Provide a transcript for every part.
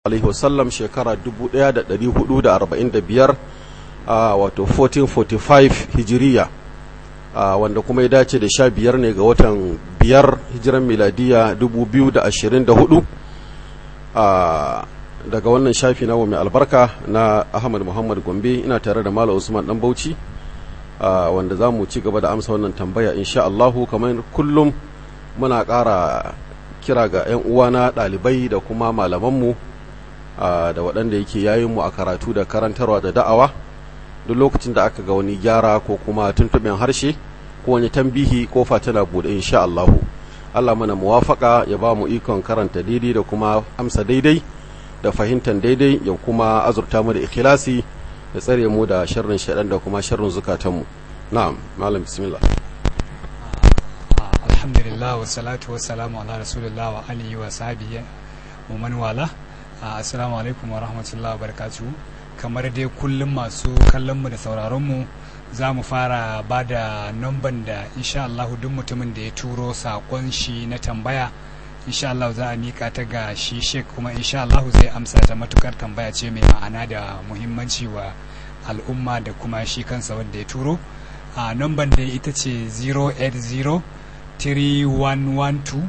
alaihi wasallam shekara 1445 wato 1445 hijiriya wanda kuma ya dace da sha biyar ne ga watan biyar hijiran miladiya 2024 daga wannan shafi na mai albarka na ahmad muhammad gombe ina tare da malam usman dan bauchi wanda za mu ci gaba da amsa wannan tambaya insha Allahu kamar kullum muna ƙara kira ga 'yan uwana ɗalibai da kuma malamanmu da waɗanda yake yayinmu a karatu da karantarwa da da'awa duk lokacin da aka ga wani gyara ko kuma tuntuɓin harshe ko wani tambihi ko tana buɗe insha Allahu Allah mana muwafaka ya ba mu ikon karanta daidai da kuma amsa daidai da fahimtar daidai ya kuma azurta mu da ikhlasi ya tsare mu da sharrin shaɗan da kuma sharrin zukatanmu na'am malam bismillah alhamdulillah wa salatu wa salamu ala rasulillah wa alihi wa sahbihi wa man wala assalamu alaikum wa rahmatullahi wa barakatuh kamar dai kullum masu kallon mu da sauraron mu za mu fara ba da namban da insha Allah duk mutumin da ya turo sakon shi na tambaya insha Allah za a mika ta ga shi shek kuma insha Allah zai amsa ta matukar tambaya ce mai ma'ana da muhimmanci wa al'umma da kuma shi kansa wanda ya turo a namban da ita ce 080 3112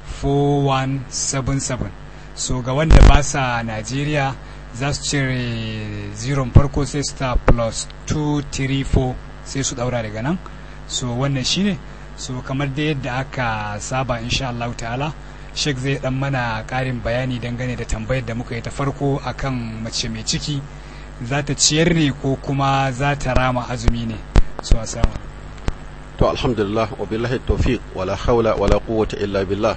4177 so ga wanda ba sa Najeriya za su cire ziron farko sai star plus 234 sai su daura daga nan so wannan shine so kamar da yadda aka saba insha Allah ta'ala Sheikh zai dan mana karin bayani dangane da tambayar da muka yi ta farko akan mace mai ciki za ta ciyar ne ko kuma za ta rama azumi ne so asama to alhamdulillah wa billahi tawfiq wala hawla wala quwwata illa billah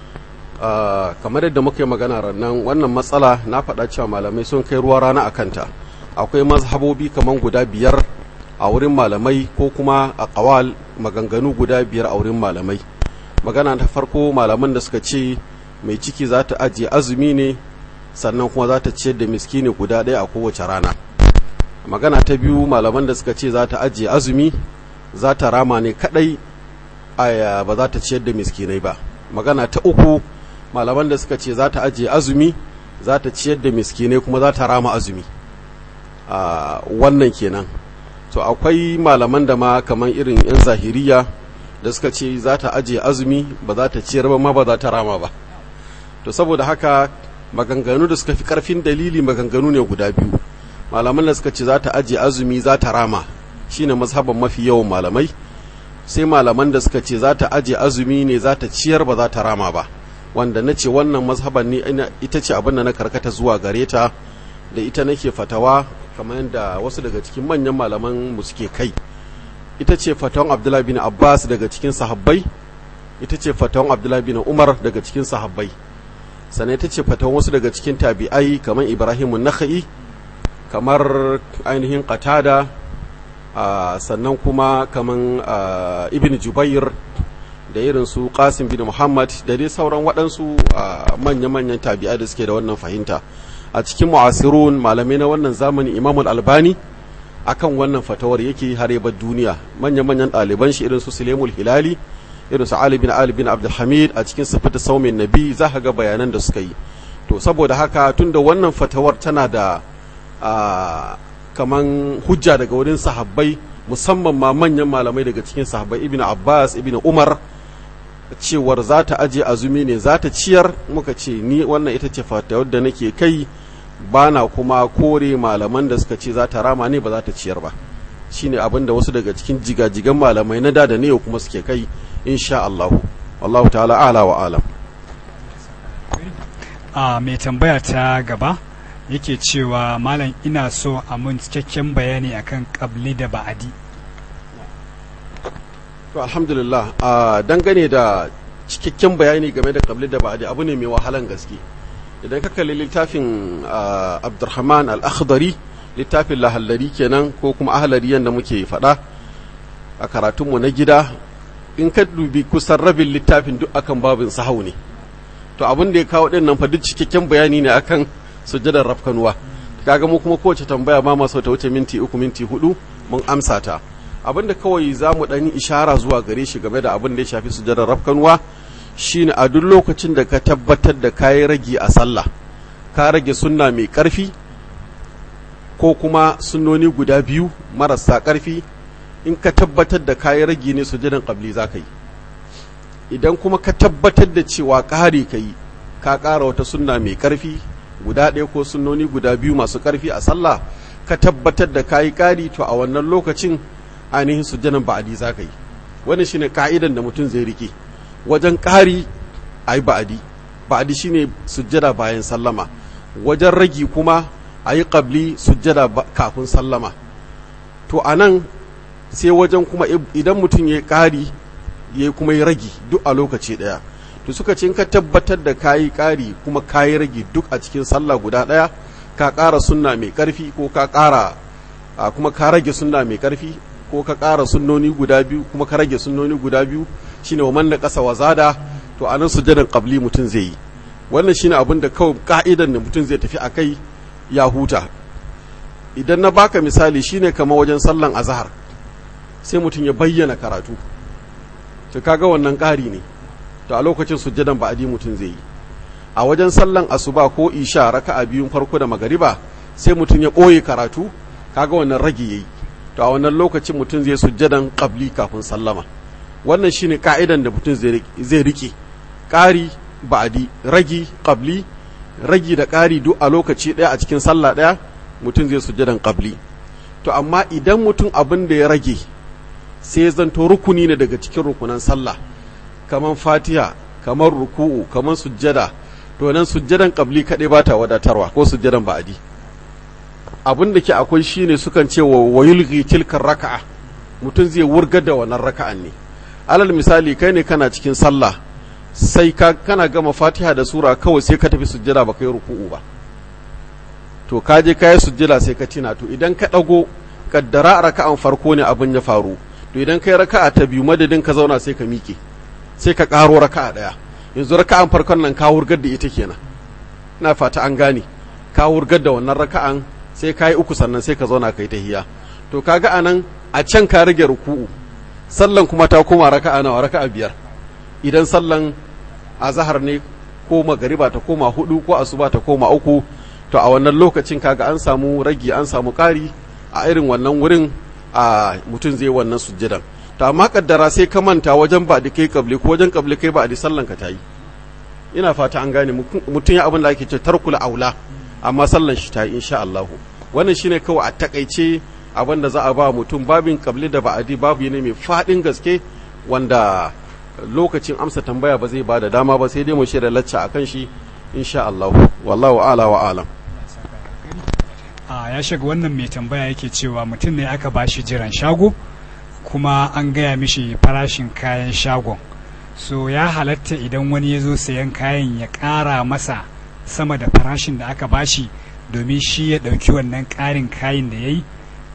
Uh, kamar yadda muka yi magana rannan wannan matsala na faɗa cewa malamai sun kai ruwa rana a kanta akwai mazhabobi kamar guda biyar a wurin malamai ko kuma a ƙawal maganganu guda biyar a wurin malamai magana ta farko malaman da suka ce mai ciki za ta ajiye azumi ne sannan kuma za ta ciyar da miskini guda ɗaya a kowace rana magana ta biyu malaman da suka ce za ta ajiye azumi za ta rama ne kaɗai ba za ta ciyar da miskinai ba magana ta uku malaman da suka ce za ta ajiye azumi za ta ciyar da miskinai kuma za ta rama azumi a wannan kenan to akwai malaman da ma kamar irin 'yan zahiriya da suka ce za ta ajiye azumi ba za ta ciyar ba ma ba za ta rama ba to saboda haka maganganu da suka fi karfin dalili maganganu ne guda biyu malaman da suka ce za ta ajiye azumi za ta rama shine mazhaban mafi yawan malamai sai malaman da suka ce za ta ajiye azumi ne za ta ciyar ba za ta rama ba wanda na ce wannan mazhaban ne ita ce abin da na karkata zuwa gare ta da ita nake fatawa kamar yadda wasu daga cikin manyan malaman mu suke kai ita ce fatawan abdullahi bin abbas daga cikin sahabbai ita ce fatawan abdullahi bin umar daga cikin sahabbai sannan ita ce fatawan wasu daga cikin tabi'ai kamar ibrahim nakha'i kamar ainihin qatada sannan kuma kamar ibn jubair da irin su qasim bin muhammad da dai sauran waɗansu manya-manyan tabi'ai da suke da wannan fahimta a cikin mu'asirun malamai na wannan zamani imamul albani akan wannan fatawar yake harebar duniya manya-manyan ɗaliban shi irin su sulemul hilali irin su ali bin ali bin abdulhamid a cikin sifata saumin nabi za ka ga bayanan da suka yi to saboda haka tunda wannan fatawar tana da kaman hujja daga wurin sahabbai musamman ma manyan malamai daga cikin sahabbai ibn abbas ibn umar cewar za ta aje azumi ne za ta ciyar muka ce ni wannan ita ce fatawar da nake kai ba na kuma kore malaman da suka ce za ta rama ne ba za ta ciyar ba shine abin da wasu daga cikin jigajigan malamai na da da ne kuma suke kai insha Allah wallahu ta'ala ala wa alam a mai tambaya ta gaba yake cewa malam ina so a mun cikakken bayani akan kabli da ba'adi to alhamdulillah a dangane da cikakken bayani game da kabli da ba'adi abu ne mai wahalan gaske idan ka kalli littafin abdurrahman al-akhdari littafin lahallari kenan ko kuma ahlariyan da muke faɗa a karatunmu na gida in ka dubi kusan rabin littafin duk akan babin sahau ne to abin da ya kawo ɗin nan fa duk cikakken bayani ne akan sujjadar rafkanuwa kaga mu kuma kowace tambaya ma masu ta wuce minti uku minti hudu mun amsa ta abin da kawai za mu ɗan ishara zuwa gare shi game da abin da ya shafi sujjadar rafkanuwa shine a duk lokacin da ka tabbatar da kayi ragi a sallah ka rage sunna mai ƙarfi ko kuma sunnoni guda biyu marasa ƙarfi in ka tabbatar da kayi rage ne sujudan qabli za ka yi idan kuma ka tabbatar da cewa ƙari ka yi ka ƙara wata sunna mai ƙarfi guda ɗaya ko sunnoni guda biyu masu ƙarfi a sallah ka tabbatar da kayi ƙari to a wannan lokacin ainihin sujudan ba'adi za ka yi wannan shine ka'idan da mutum zai rike wajen ƙari a yi ba'adi ba'adi shine sujjada bayan sallama wajen ragi kuma a yi ƙabli sujjada kafin sallama to a nan sai wajen kuma idan mutum ya ƙari ya kuma yi ragi duk a lokaci ɗaya to suka ce in ka tabbatar da kayi ƙari kuma kayi ragi duk a cikin sallah guda ɗaya ka ƙara sunna mai ƙarfi ko ka ƙara kuma ka rage sunna mai ƙarfi ko ka ƙara sunnoni guda biyu kuma ka rage sunnoni guda biyu shine wa man da ƙasa wa zada to a nan sujadan qabli mutum zai yi wannan shine abin da kawai ka'idan da mutum zai tafi akai ya huta idan na baka misali shine kamar wajen sallan azhar sai mutum ya bayyana karatu to kaga wannan ƙari ne to a lokacin sujjadan ba'adi mutum zai yi a wajen sallan asuba ko isha raka'a biyun farko da magariba sai mutum ya ɓoye karatu kaga wannan rage yayi to a wannan lokacin mutum zai sujjadan qabli kafin sallama wannan shine ka'idan da mutum zai rike ƙari ba'adi ragi qabli ragi da ƙari duk a lokaci ɗaya a cikin sallah ɗaya mutum zai sujjadan qabli to amma idan mutum abin da ya rage sai ya zanto rukuni ne daga cikin rukunan sallah kamar fatiha kamar ruku'u kamar sujjada to nan sujjadan qabli kaɗai ba ta wadatarwa ko sujjadan ba'adi abin da ke akwai shine sukan ce wa wayulghi tilkar raka'a mutum zai wurgar da wannan raka'an ne alal misali kai ne kana cikin sallah sai ka kana gama fatiha da sura kawai sai ka tafi sujjada ba kai ruku'u ba to ka je ka yi sujjada sai ka tina to idan ka ɗago kaddara a raka'an farko ne abin ya faru to idan kai raka'a ta biyu madadin ka zauna sai ka miƙe sai ka ƙaro raka'a ɗaya yanzu raka'an farkon nan ka wurgar da ita kenan ina fata an gane ka wurgar da wannan raka'an sai ka yi uku sannan sai ka zauna kai tahiya to kaga anan a can ka rage ruku'u sallan kuma ta koma raka'a nawa raka'a biyar idan sallan azahar ne ko magariba ta koma hudu ko asuba ta koma uku to a wannan lokacin kaga an samu ragi an samu ƙari a irin wannan wurin a mutum zai wannan sujjadan to amma kaddara sai ka manta wajen ba da kai kabli ko wajen kabli kai ba da sallan ka tayi ina fata an gane mutum ya abin da ake ce tarkul aula amma sallan shi tayi insha Allah wannan shine kawai a takaice abin da za a ba mutum babin kabli da ba'adi babu ne mai fadin gaske wanda lokacin amsa tambaya ba zai ba da dama ba sai dai mu shirya lacca akan shi insha Allah wallahu ala wa alam a ya shiga wannan mai tambaya yake cewa mutum ne aka ba shi jiran shago kuma an gaya mishi farashin kayan shagon so ya halatta idan wani ya zo sayan kayan ya ƙara masa sama da farashin da aka bashi domin shi ya ɗauki wannan ƙarin kayan da ya yi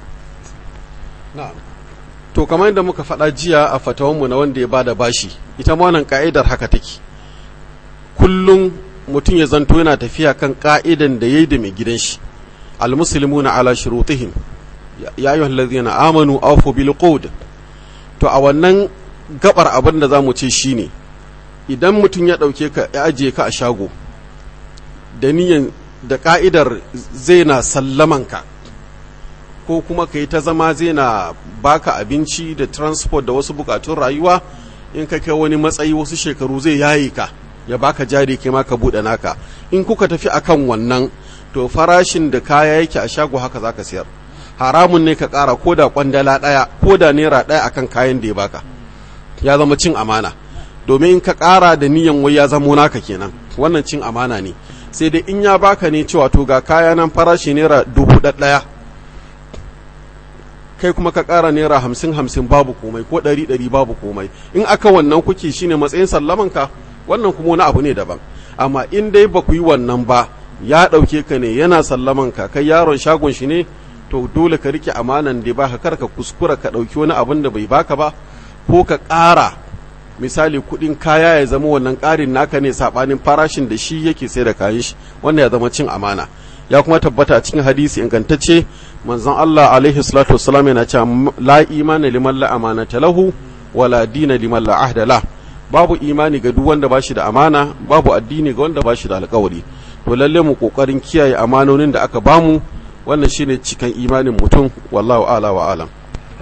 to kamar yadda muka faɗa jiya a fatawanmu na wanda ya bada bashi ita ma wannan ka'idar haka take kullum mutum ya zanto yana tafiya kan ka'idan da yayi da mai gidan shi almuslimuna ala shurutihim ya ayyuhal ladzina amanu awfu bil qud to a wannan gabar abin da zamu ce shine idan mutum ya dauke ka ya ajiye ka a shago da niyan da ka'idar zai na sallaman ka ko kuma ka yi ta zama zai na baka abinci da transport da wasu bukatun rayuwa in ka kai wani matsayi wasu shekaru zai yaye ka ya baka jari kai ma ka buɗe naka in kuka tafi akan wannan to farashin da kaya yake a shago haka zaka sayar haramun ne ka ƙara ko da kwandala ɗaya ko da naira ɗaya akan kayan da ya baka ya zama cin amana domin in ka ƙara da niyan wai ya zamo naka kenan wannan cin amana ne sai dai in ya baka ne cewa to ga kaya nan farashi naira dubu ɗaya kai kuma ka ƙara naira hamsin hamsin babu komai ko ɗari ɗari babu komai in aka wannan kuke shine matsayin sallamanka wannan kuma wani abu ne daban amma in dai ba ku yi wannan ba ya ɗauke ka ne yana sallamanka kai yaron shagon shi ne to dole ka rike amanan da ba ka kar ka kuskura ka ɗauki wani abin da bai baka ba ko ka ƙara misali kuɗin kaya ya zama wannan ƙarin naka ne saɓanin farashin da shi yake sai da kayan shi wannan ya zama cin amana ya kuma tabbata a cikin hadisi ingantacce manzon Allah alaihi salatu wassalam yana cewa la imana liman la amanata lahu wala dina liman la ahda la babu imani ga duk wanda bashi da amana babu addini ga wanda bashi da alƙawari to lalle mu kokarin kiyaye amanonin da aka bamu wannan shine cikan imanin mutum wallahu ala wa alam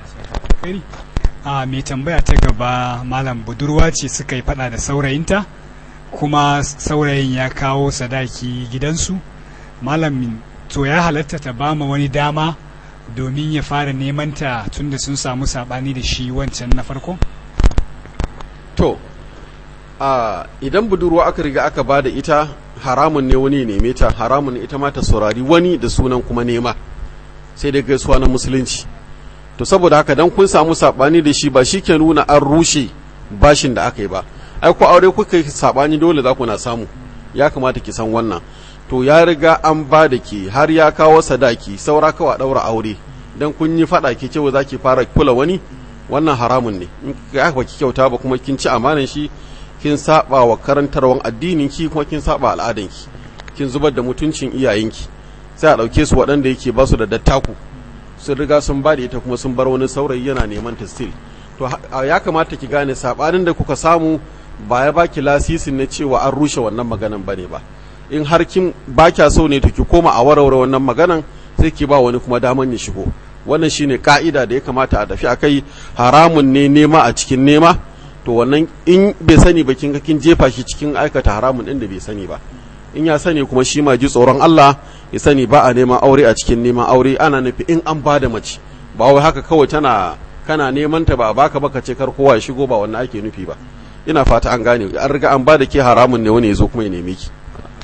a mai tambaya ta gaba malam budurwa ce suka yi fada da saurayinta kuma saurayin ya kawo sadaki gidansu malam to ya halatta ta bama wani dama domin ya fara neman ta tunda sun samu sabani da shi wancan na farko to a idan budurwa aka riga aka ba da ita haramun ne wani neme ta haramun ita ma ta saurari wani da sunan kuma nema sai dai gaisuwa na musulunci to saboda haka dan kun samu sabani da shi ba shi ke nuna an rushe bashin da aka yi ba ai ko aure kuka yi sabani dole za ku na samu ya kamata ki san wannan to ya riga an ba da ke har ya kawo sadaki saura kawa daura aure dan kun yi fada ke cewa za ki fara kula wani wannan haramun ne in ka ba ki kyauta ba kuma kin ci amanan shi kin saba wa karantarwan addinin ki kuma kin saba al'adan ki kin zubar da mutuncin iyayenki sai a dauke su waɗanda yake ba su da dattaku sun riga sun ba da ita kuma sun bar wani saurayi yana neman ta still to ya kamata ki gane sabanin da kuka samu ba ya baki lasisin na cewa an rushe wannan maganan bane ba in har kin ba kya so ne to ki koma a warware wannan maganan sai ki ba wani kuma daman ya shigo wannan shine ka'ida da ya kamata a tafi akai haramun ne nema a cikin nema to wannan in bai sani ba kin kin jefa shi cikin aikata haramun din da bai sani ba in ya sani kuma shi ma ji tsoron Allah ya sani ba a neman aure a cikin neman aure ana nufi in an ba da mace ba wai haka kawai tana kana neman ta ba baka baka ce kar kowa ya shigo ba wannan ake nufi ba ina fata an gane an riga an ba da ke haramun ne wani ya zo kuma ya neme ki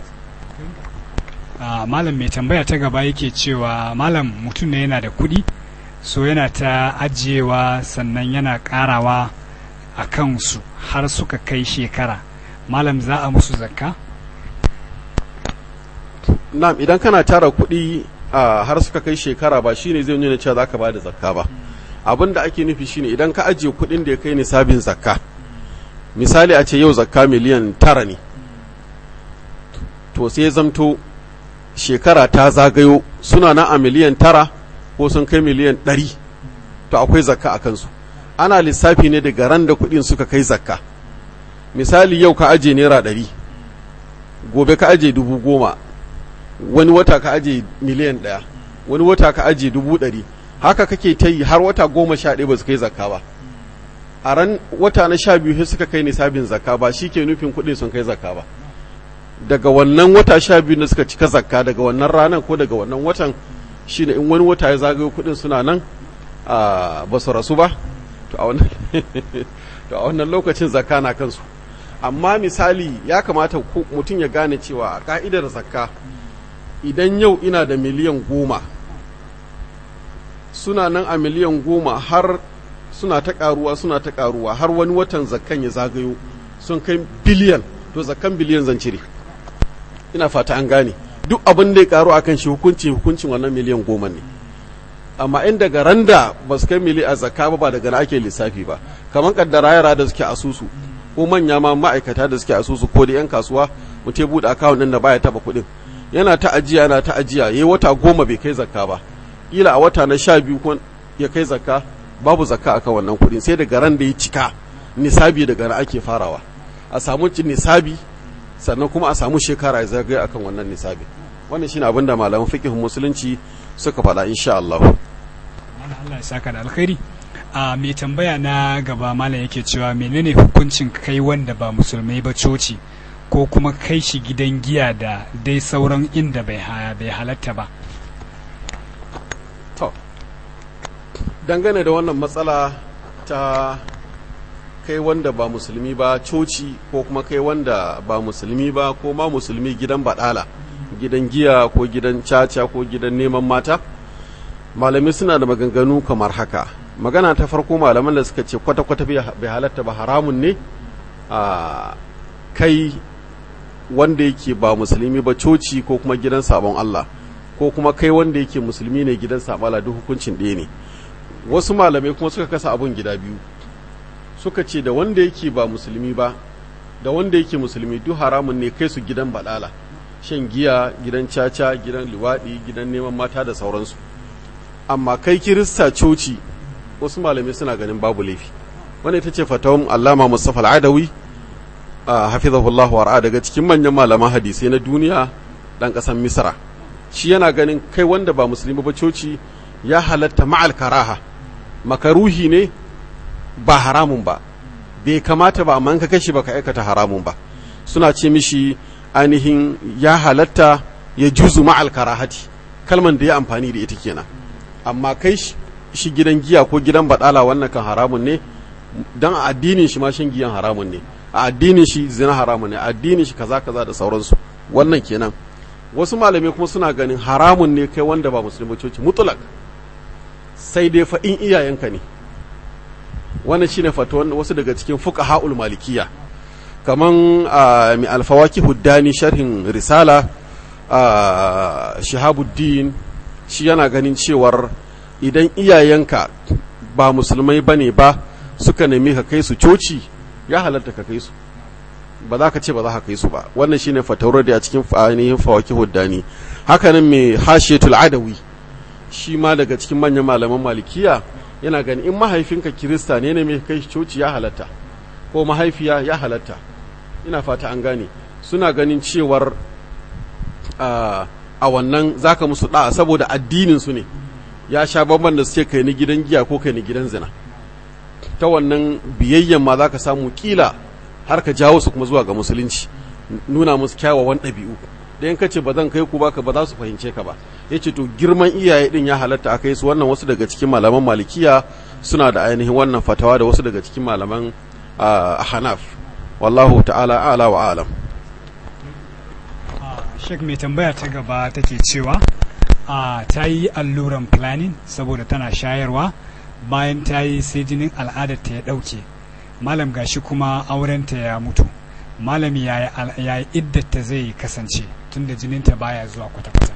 malam mai tambaya ta gaba yake cewa malam mutum ne yana da kuɗi so yana ta ajiyewa sannan yana ƙarawa a kansu har suka kai shekara malam za a musu zakka na'am idan kana tara kuɗi a har suka kai shekara ba shine zai nuna cewa zaka bada zakka ba abin da ake nufi shine idan ka ajiye kuɗin da ya kai nisabin zakka misali a ce yau zakka miliyan tara ne to sai zamto shekara ta zagayo suna nan a miliyan tara ko sun kai miliyan ɗari to akwai zakka a kansu ana lissafi ne daga ran da kuɗin suka kai zakka misali yau ka aje naira ɗari gobe ka aje dubu goma wani wata ka aje miliyan ɗaya wani wata ka aje dubu ɗari haka kake ta yi har wata goma sha ɗaya ba su kai zakka ba a ran wata na sha biyu sai suka kai nisabin zakka ba shi ke nufin kuɗin sun kai zakka ba daga wannan wata sha biyu da suka cika zakka daga wannan ranar ko daga wannan watan shine in wani wata ya zagayo kuɗin suna nan ba su rasu ba to a wannan lokacin zakka na kansu amma misali ya kamata mutum ya gane cewa a ka'idar zakka idan yau ina da miliyan goma suna nan a miliyan goma har suna ta karuwa suna ta karuwa har wani watan zakkan ya zagayo sun kai biliyan to zakkan biliyan zan cire ina fata an gane duk abin da ya karu akan shi hukunci hukuncin wannan miliyan goma ne amma in daga randa ba su kai mili a zakka ba ba daga na ake lissafi ba kamar kaddara yara da suke asusu ko manya ma ma'aikata da suke asusu ko da yan kasuwa mutum ya buɗe akawun ɗin da baya taɓa kuɗin yana ta ajiya yana ta ajiya yayi wata goma bai kai zakka ba kila a wata na sha biyu ko ya kai zakka babu zakka akan wannan kuɗin sai daga ran da ya cika nisabi daga na ake farawa a samu nisabi sannan kuma a samu shekara ya zagaye akan wannan nisabi wannan shine abin da malaman fiqhun musulunci suka faɗa insha Allah Allah ya saka da alkhairi a mai tambaya na gaba malam yake cewa menene hukuncin kai wanda ba musulmai ba coci ko kuma kai shi gidan giya da dai sauran inda bai bai halatta ba to dangane da wannan matsala ta kai wanda ba musulmi ba coci ko kuma kai wanda ba musulmi ba ko ma musulmi gidan baɗala gidan giya ko gidan caca ko gidan neman mata malamai suna da maganganu kamar haka magana ta farko malaman da suka ce kwata-kwata bai halatta ba haramun ne a kai wanda yake ba musulmi ba coci ko kuma gidan sabon Allah ko kuma kai wanda yake musulmi ne gidan sabon Allah duk hukuncin ɗaya ne wasu malamai kuma suka kasa abun gida biyu suka ce da wanda yake ba musulmi ba da wanda yake musulmi duk haramun ne kai su gidan balala shan giya gidan caca gidan liwaɗi gidan neman mata da sauransu amma kai kirista coci wasu malamai suna ganin babu laifi wanda ita ce fatawan allama mustafa al'adawi a hafizahullah wa daga cikin manyan malaman hadisai na duniya ɗan ƙasar misra shi yana ganin kai wanda ba musulmi ba coci ya halatta ma'al karaha makaruhi ne ba haramun ba bai kamata ba amma ka kashi baka aikata haramun ba suna ce mishi ainihin ya halatta ya juzu ma'al karahati kalman da ya amfani da ita kenan amma kai shi gidan giya ko gidan badala wannan kan haramun ne dan a addinin shi ma shan giyan haramun ne a addinin shi zina haramun ne a addinin shi kaza kaza da sauransu wannan kenan wasu malamai kuma suna ganin haramun ne kai wanda ba musulmi coci mutulak sai dai fa in iyayenka ne wannan shine fatuwan wasu daga cikin fuqaha'ul malikiya kaman mi alfawaki huddani sharhin risala shahabuddin shi yana ganin cewar idan iyayenka ba musulmai bane ba suka nemi ka kai su coci ya halatta ka kai su ba za ka ce ba za ka kai su ba wannan shine fatawar da a cikin ainihin fawaki huddani hakanan mai hashiyatul adawi shi ma daga cikin manyan malaman malikiya yana gani in mahaifinka kirista ne ne mai kai coci ya halatta ko mahaifiya ya halatta ina fata an gane suna ganin cewar a wannan zaka musu da'a saboda addinin su ne ya sha bamban da suke kai ni gidan giya ko kai ni gidan zina ta wannan biyayyen ma zaka samu kila har ka jawo su kuma zuwa ga musulunci nuna musu kyawawan ɗabi'u da in kace ba zan kai ku baka ba za su fahimce ka ba yace to girman iyaye din ya halatta a kai su wannan wasu daga cikin malaman malikiya suna da ainihin wannan fatawa da wasu daga cikin malaman hanaf wallahu ta'ala ala wa alam Sheikh mai tambaya ta gaba take cewa a ta yi alluran planning saboda tana shayarwa bayan ta yi sai jinin al'adar ta ya ɗauke malam gashi kuma aurenta ya mutu malami yaya iddata zai kasance tunda jininta baya zuwa kwata-kwata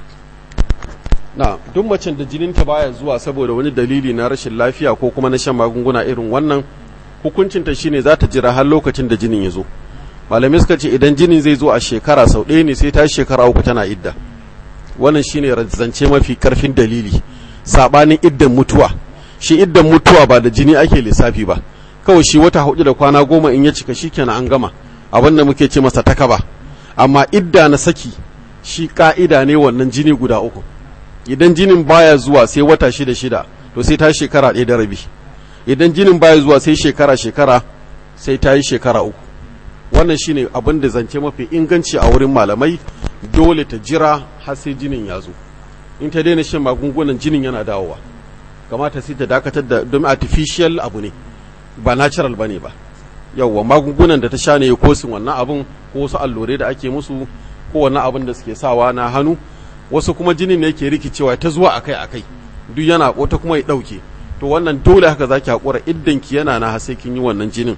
na duk macen da jininta baya zuwa saboda wani dalili na rashin lafiya ko kuma na shan magunguna irin wannan hukuncinta shine za ta jira har lokacin da jinin ya zo malamai suka ce idan jinin zai zo a shekara sau ɗaya ne sai ta shekara uku tana idda wannan shine zance mafi karfin dalili sabanin iddan mutuwa shi iddan mutuwa ba da jini ake lissafi ba kawai shi wata hudu da kwana goma in ya cika shikenan an gama abin da muke ce masa takaba amma idda na saki shi ka'ida ne wannan jini guda uku idan jinin baya zuwa sai wata shida shida to sai ta yi shekara ɗaya da rabi idan jinin baya zuwa sai shekara shekara sai ta yi shekara uku wannan shine abin da zance mafi inganci a wurin malamai dole ta jira har sai jinin ya zo in ta daina shan magungunan jinin yana dawowa kamata sai ta dakatar da domin artificial abu ne ba natural bane ba yauwa magungunan da ta sha ne kosin wannan abun ko wasu allurai da ake musu ko wannan abin da suke sawa na hannu wasu kuma jinin ne yake rikicewa ta zuwa akai akai duk yana wata kuma ya dauke to wannan dole haka zaki hakura iddan ki yana na sai kin yi wannan jinin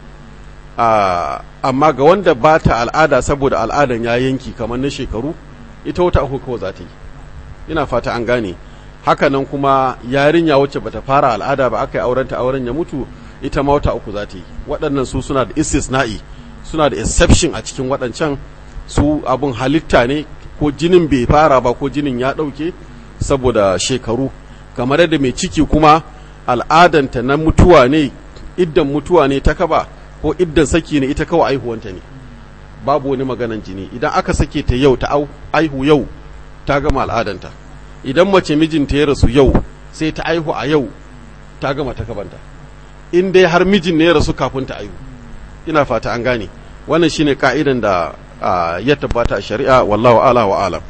amma ga wanda ba ta al'ada saboda al'adan ya yanki kamar na shekaru ita wata uku kawai za ta yi ina fata an gane hakanan kuma yarinya wacce bata fara al'ada ba aka yi aurenta auren ya mutu ita ma wata uku za ta yi waɗannan su suna da istisna'i suna da exception a cikin waɗancan su abun halitta ne ko jinin bai fara ba ko jinin ya ɗauke saboda shekaru kamar yadda mai ciki kuma al'adanta na mutuwa ne iddan mutuwa ne ta kaba ko iddan saki ne ita kawai aihuwanta ne babu wani maganan jini idan aka sake ta yau ta aihu yau ta gama al'adanta idan mace mijinta ya rasu yau sai ta aihu a yau ta gama ta kabanta in dai har mijin ne ya rasu kafin ta aihu ina fata an gane wannan shine ka'idan da ya tabbata a shari'a wallahu ala wa alam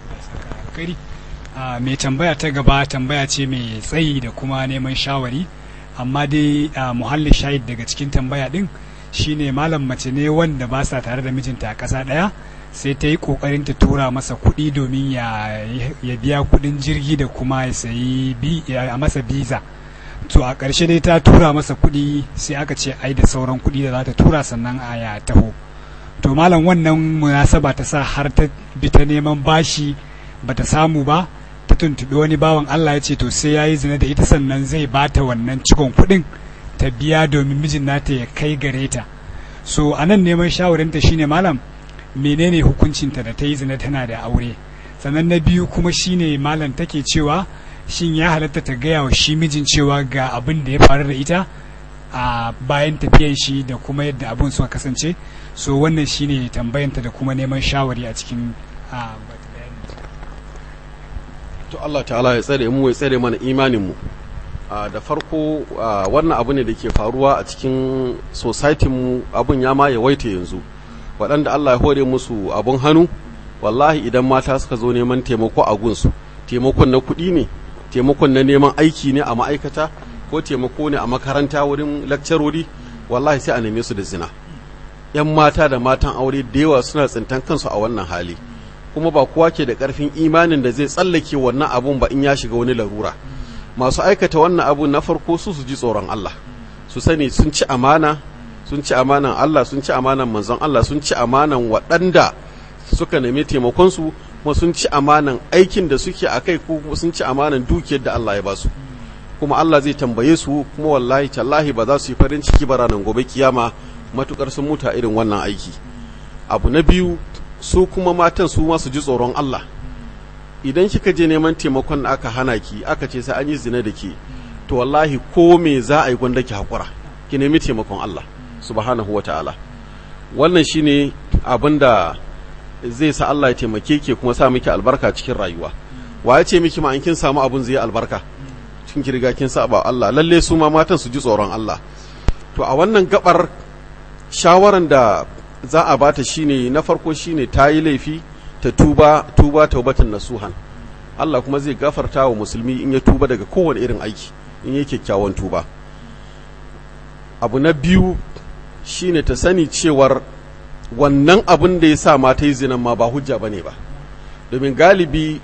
mai tambaya ta gaba tambaya ce mai tsayi da kuma neman shawari amma dai muhallin shahid daga cikin tambaya din shine malam mace ne wanda ba sa tare da mijinta a ƙasa ɗaya sai ta yi ƙoƙarin ta tura masa kuɗi domin ya biya kuɗin jirgi da kuma ya sayi a masa biza to a ƙarshe dai ta tura masa kuɗi sai aka ce ai da sauran kuɗi da za ta tura sannan a ya taho to malam wannan munasaba ta sa har ta bi ta neman bashi bata samu ba ta tuntuɓi wani bawan Allah ya ce to sai ya yi zina da ita sannan zai bata wannan cikon kuɗin ta biya domin mijin nata ya kai gare ta so a nan neman shawarinta shine malam menene hukuncinta da ta yi zina tana da aure sannan na biyu kuma shine malam take cewa shin ya halatta ta gaya wa shi mijin cewa ga abin da ya faru da ita a bayan tafiyan shi da kuma yadda abin suka kasance so wannan shine tambayanta da kuma neman shawari a cikin to Allah ta'ala ya tsare mu ya tsare mana imanin mu da farko wannan abu ne da ke faruwa a cikin society mu abun ya ma yawaita yanzu waɗanda Allah ya hore musu abun hannu wallahi idan mata suka zo neman taimako a gunsu taimakon na kuɗi ne taimakon na neman aiki ne a ma'aikata ko taimako ne a makaranta wurin lakcarori wallahi sai a neme su da zina yan mata da matan aure da yawa suna tsintan kansu a wannan hali kuma ba kowa ke da ƙarfin imanin da zai tsallake wannan abun ba in ya shiga wani larura masu aikata wannan abu na farko su su ji tsoron Allah su sani sun ci amana sun ci amanan Allah sun ci amanan manzon Allah sun ci amanan waɗanda suka nemi taimakonsu kuma sun ci amanan aikin da suke a kai kuma sun ci amanan dukiyar da Allah ya ba su kuma Allah zai tambaye su kuma wallahi tallahi ba za su yi farin ciki ba ranar gobe kiyama matukar sun muta irin wannan aiki abu na biyu su kuma matan su ma su ji tsoron Allah idan kika je neman taimakon da aka hana ki aka ce sai an yi zina da ke to wallahi ko me za a yi gwanda ki hakura ki nemi taimakon Allah subhanahu wataala wannan shine abin da zai sa Allah ya taimake ke kuma sa miki albarka cikin rayuwa wa ya ce miki ma in kin samu abun zai albarka cikin ki riga kin saba Allah lalle su ma matan su ji tsoron Allah to a wannan gabar shawaran da za a bata shine na farko shine ta yi laifi ta tuba tuba taubatan nasuhan Allah kuma zai gafarta wa musulmi in ya tuba daga kowane irin aiki in yi kyakkyawan tuba abu na biyu shine ta sani cewar wannan abin da ya sa mata yi zinan ma ba hujja ba ne ba domin galibi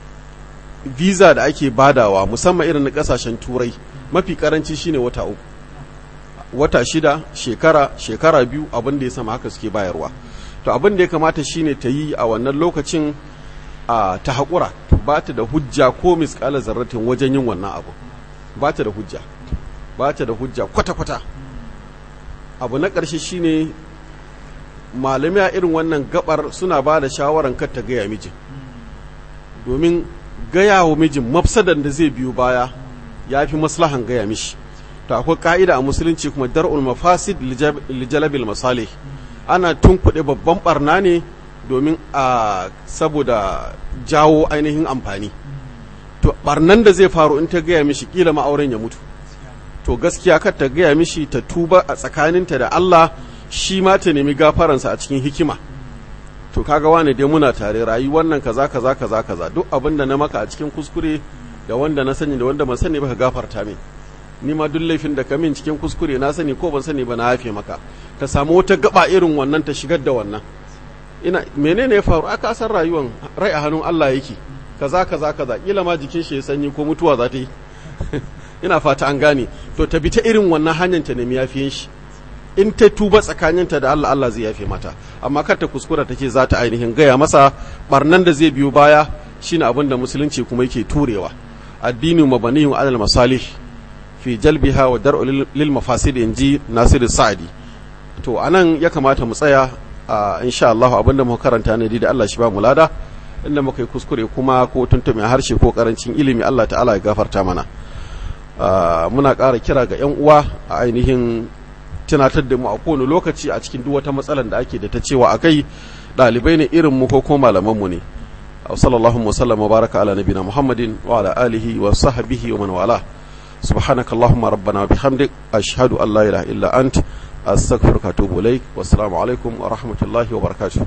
visa da ake badawa musamman irin na kasashen turai mafi karanci shine wata uku wata shida shekara shekara biyu abin da ya sama haka suke bayarwa to abin da ya kamata shine ta yi a wannan lokacin a ta haƙura ba ta da hujja ko miskala zarratin wajen yin wannan abu ba ta da hujja ba ta da hujja kwata-kwata abu na ƙarshe shine malamai a irin wannan gabar suna ba da shawaran kar ta gaya mijin domin gaya wa mijin mafsadan da zai biyo baya ya fi maslahan gaya mishi to akwai ka'ida a musulunci kuma dar'ul mafasid lijalabil masalih ana tunkuɗe babban barna ne domin a saboda jawo ainihin amfani to barnan da zai faru in ta gaya mishi kila ma'auren ya mutu to gaskiya kar ta gaya mishi ta tuba a tsakaninta da Allah shi ma ta nemi gafaransa a cikin hikima to kaga wane dai muna tare rayu wannan kaza kaza kaza kaza duk abin da na maka a cikin kuskure da wanda na sani da wanda ban sani ba ka gafarta min ni ma duk laifin da ka min cikin kuskure na sani ko ban sani ba na hafe maka ta samu wata gaba irin wannan ta shigar da wannan ina menene ya faru aka san rayuwan rai a hannun Allah yake kaza kaza kaza kila ma jikin shi ya sanyi ko mutuwa za ta yi ina fata an gane to ta bi ta irin wannan hanyar ta nemi yafiyen shi in ta tuba tsakaninta da Allah Allah zai yafe mata amma kar ta kuskura take za ta ainihin gaya masa barnan da zai biyo baya shine abin da musulunci kuma yake turewa addini mabaniyu alal masalih fi jalbiha wa dar'u lil mafasid inji Nasiru Sa'di to anan ya kamata mu tsaya insha Allah abinda muka karanta ne da Allah shi ba mu lada inda muka yi kuskure kuma ko tuntume harshe ko karancin ilimi Allah ta'ala ya gafarta mana muna ƙara kira ga 'yan uwa a ainihin tunatar da mu a kowane lokaci a cikin duk wata matsalar da ake da ta cewa a kai ɗalibai ne irin mu ko kuma malamanmu ne sallallahu wasallam wa baraka ala nabina muhammadin wa ala alihi wa sahbihi wa man wala subhanaka allahumma rabbana wa bihamdik ashhadu an la ilaha illa ant astaghfiruka wa atubu ilaik wassalamu alaikum wa rahmatullahi wa barakatuh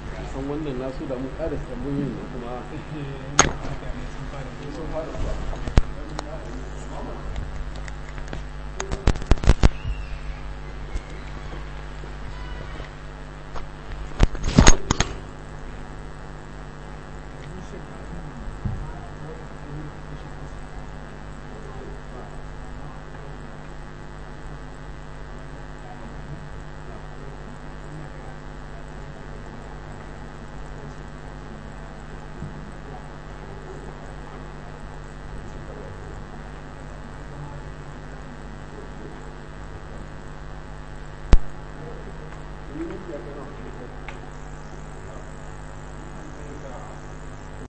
wannan nasu da mu ƙara tambayoyin kuma